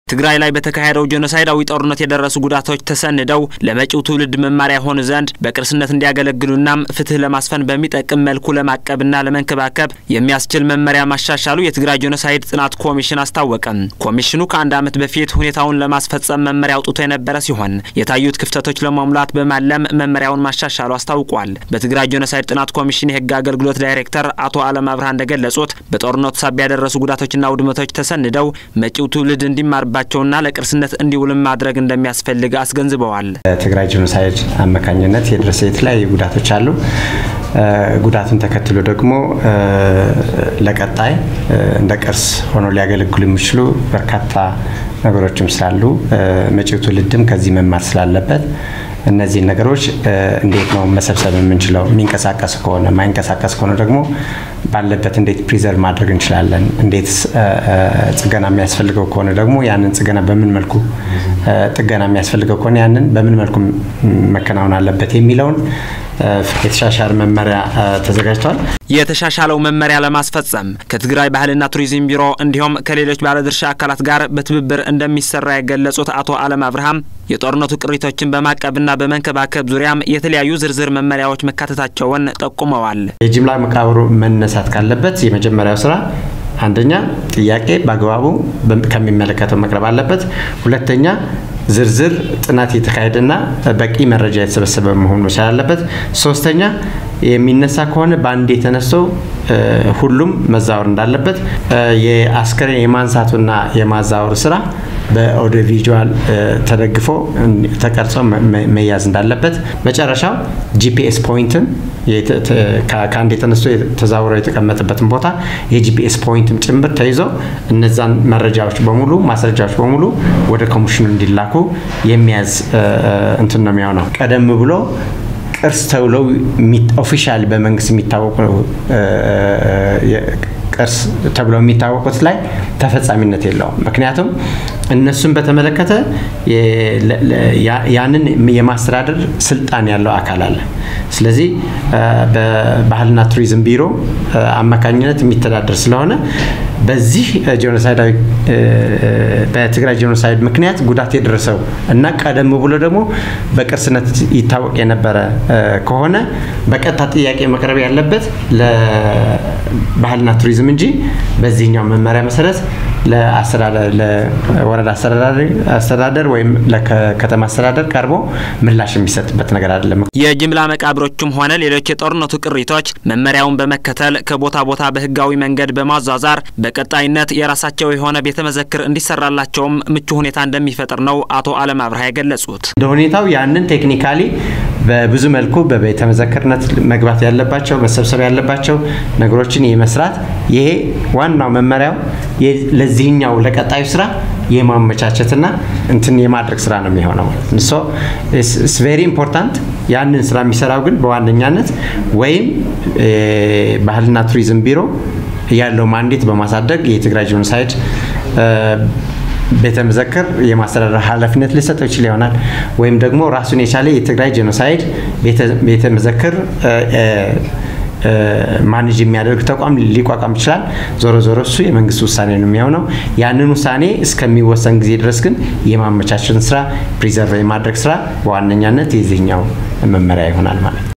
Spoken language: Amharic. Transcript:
ትግራይ ላይ በተካሄደው ጄኖሳይዳዊ ጦርነት የደረሱ ጉዳቶች ተሰንደው ለመጪው ትውልድ መማሪያ የሆኑ ዘንድ በቅርስነት እንዲያገለግሉናም ፍትህ ለማስፈን በሚጠቅም መልኩ ለማቀብና ለመንከባከብ የሚያስችል መመሪያ ማሻሻሉ የትግራይ ጄኖሳይድ ጥናት ኮሚሽን አስታወቀም። ኮሚሽኑ ከአንድ ዓመት በፊት ሁኔታውን ለማስፈጸም መመሪያ አውጥቶ የነበረ ሲሆን የታዩት ክፍተቶች ለመሙላት በማለም መመሪያውን ማሻሻሉ አስታውቋል። በትግራይ ጄኖሳይድ ጥናት ኮሚሽን የህግ አገልግሎት ዳይሬክተር አቶ አለም አብርሃ እንደገለጹት በጦርነቱ ሳቢያ ያደረሱ ጉዳቶችና ውድመቶች ተሰንደው መጪው ትውልድ እንዲማር ባቸውና ለቅርስነት እንዲውልም ማድረግ እንደሚያስፈልግ አስገንዝበዋል። ትግራይ ጄኖሳይድ አማካኝነት የደረሰ የተለያዩ ጉዳቶች አሉ። ጉዳቱን ተከትሎ ደግሞ ለቀጣይ እንደ ቅርስ ሆኖ ሊያገለግሉ የሚችሉ በርካታ ነገሮችም ስላሉ መጪው ትውልድም ከዚህ መማር ስላለበት እነዚህን ነገሮች እንዴት ነው መሰብሰብ የምንችለው? የሚንቀሳቀስ ከሆነ ማይንቀሳቀስ ከሆነ ደግሞ ባለበት እንዴት ፕሪዘርቭ ማድረግ እንችላለን? እንዴት ጥገና የሚያስፈልገው ከሆነ ደግሞ ያንን ጥገና በምን መልኩ ጥገና የሚያስፈልገው ከሆነ ያንን በምን መልኩ መከናወን አለበት የሚለውን የተሻሻለ መመሪያ ተዘጋጅቷል። የተሻሻለው መመሪያ ለማስፈጸም ከትግራይ ባህልና ቱሪዝም ቢሮ እንዲሁም ከሌሎች ባለድርሻ አካላት ጋር በትብብር እንደሚሰራ የገለጹት አቶ አለም አብርሃም የጦርነቱ ቅሪቶችን በማቀብና በመንከባከብ ዙሪያም የተለያዩ ዝርዝር መመሪያዎች መካተታቸውን ጠቁመዋል። የጅምላ መቃብሩ መነሳት ካለበት የመጀመሪያው ስራ አንደኛ ጥያቄ በአግባቡ ከሚመለከተው መቅረብ አለበት። ሁለተኛ ዝርዝር ጥናት የተካሄደና በቂ መረጃ የተሰበሰበ መሆኑ መቻል አለበት። ሶስተኛ የሚነሳ ከሆነ በአንድ የተነሳው ሁሉም መዛወር እንዳለበት፣ የአስከሬን የማንሳቱና የማዛወሩ ስራ በኦዲዮ ቪዥዋል ተደግፎ ተቀርጾ መያዝ እንዳለበት፣ መጨረሻው ጂፒኤስ ፖይንትን ከአንድ የተነስቶ ተዛውሮ የተቀመጠበትን ቦታ የጂፒኤስ ፖይንትም ጭምር ተይዞ እነዛን መረጃዎች በሙሉ ማስረጃዎች በሙሉ ወደ ኮሚሽኑ እንዲላኩ የሚያዝ እንትን ነው የሚሆነው። ቀደም ብሎ ቅርስ ተብለው ኦፊሻል በመንግስት የሚታወቁ ቅርስ ተብለው የሚታወቁት ላይ ተፈጻሚነት የለውም። ምክንያቱም እነሱን በተመለከተ ያንን የማስተዳደር ስልጣን ያለው አካል አለ። ስለዚህ በባህልና ቱሪዝም ቢሮ አማካኝነት የሚተዳደር ስለሆነ በዚህ ጄኖሳይዳዊ በትግራይ ጄኖሳይድ ምክንያት ጉዳት የደረሰው እና ቀደም ብሎ ደግሞ በቅርስነት ይታወቅ የነበረ ከሆነ በቀጥታ ጥያቄ መቅረብ ያለበት ለባህልና ቱሪዝም እንጂ በዚህኛው መመሪያ መሰረት ለወረዳ አስተዳደር ወይም ለከተማ አስተዳደር ቀርቦ ምላሽ የሚሰጥበት ነገር አይደለም። የጅምላ መቃብሮችም ሆነ ሌሎች የጦርነቱ ቅሪቶች መመሪያውን በመከተል ከቦታ ቦታ በህጋዊ መንገድ በማዟዛር በቀጣይነት የራሳቸው የሆነ ቤተ መዘክር እንዲሰራላቸውም ምቹ ሁኔታ እንደሚፈጥር ነው አቶ አለም አብርሃ የገለጹት። እንደ ሁኔታው ያንን ቴክኒካሊ በብዙ መልኩ በቤተ መዘክርነት መግባት ያለባቸው መሰብሰብ ያለባቸው ነገሮችን የመስራት ይሄ ዋናው መመሪያው ለዚህኛው ለቀጣዩ ስራ የማመቻቸትና እንትን የማድረግ ስራ ነው የሚሆነው ማለት ነው። ሶ ኢትስ ቬሪ ኢምፖርታንት። ያንን ስራ የሚሰራው ግን በዋነኛነት ወይም ባህልና ቱሪዝም ቢሮ ያለው ማንዴት በማሳደግ የትግራይ ጄኖሳይድ ቤተ መዘክር የማስተዳደር ኃላፊነት ሊሰጠው ይችል ይሆናል። ወይም ደግሞ ራሱን የቻለ የትግራይ ጄኖሳይድ ቤተ መዘክር ማኔጅ የሚያደርግ ተቋም ሊቋቋም ይችላል። ዞሮ ዞሮ እሱ የመንግስት ውሳኔ ነው የሚሆነው። ያንን ውሳኔ እስከሚወሰን ጊዜ ድረስ ግን የማመቻቸትን ስራ ፕሪዘርቭ የማድረግ ስራ በዋነኛነት የዚህኛው መመሪያ ይሆናል ማለት ነው።